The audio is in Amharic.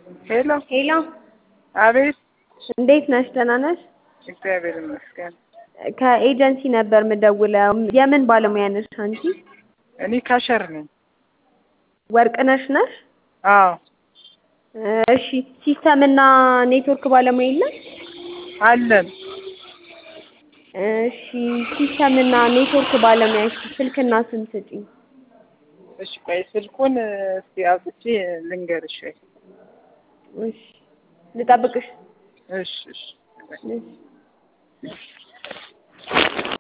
ሄሎ ሄሎ አቤት። እንዴት ነሽ? ደህና ነሽ? እግዚአብሔር ይመስገን። ከኤጀንሲ ነበር የምደውለው። የምን ባለሙያ ነሽ አንቺ? እኔ ካሸር ነኝ። ወርቅነሽ ነሽ? አዎ እሺ ሲስተም እና ኔትወርክ ባለሙያ የለም? አለን። እሺ ሲስተም እና ኔትወርክ ባለሙያ እሺ ስልክና ስም ስጪኝ። እሺ ቆይ ስልኩን እስቲ አውጥቼ ልንገርሽ። ወይ እሺ ልጠብቅሽ። እሺ እሺ እሺ